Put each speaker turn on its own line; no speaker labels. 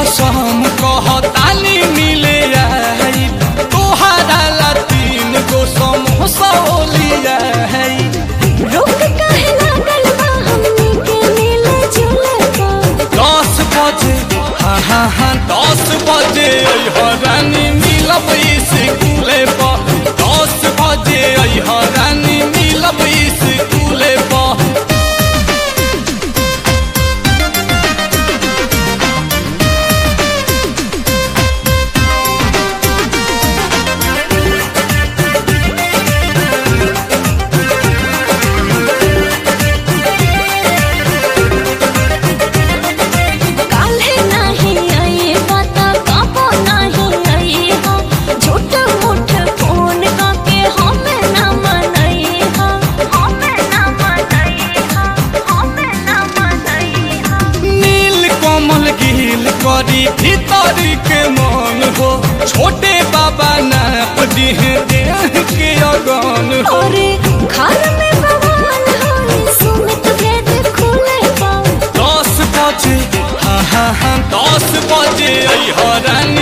कसम कहतानी मिले आई तोहरा ला तीन गो समोसा लिया है
रोक काहे लागल बा हमनी के मिले जुले का
दस बजे हाँ हाँ हाँ दस बजे अइह रानी मिलब स्कूले पर दस बजे अइह रानी मिलब स्कूले पर
काल्हे नाही आई बाता काबो नाही आई हा झूठ मूठ फोन काके हमें ना मनई हा हमें ना मनई हा हमें ना मनई हा
नील कमल गिल करी भीतर के मन हो छोटे बाबा नाप दिह देह के अगन हो
अरे घर में बवाल होई सुमित भेद खुले पा
दस बजे हाँ हाँ हाँ दस बजे अइह रानी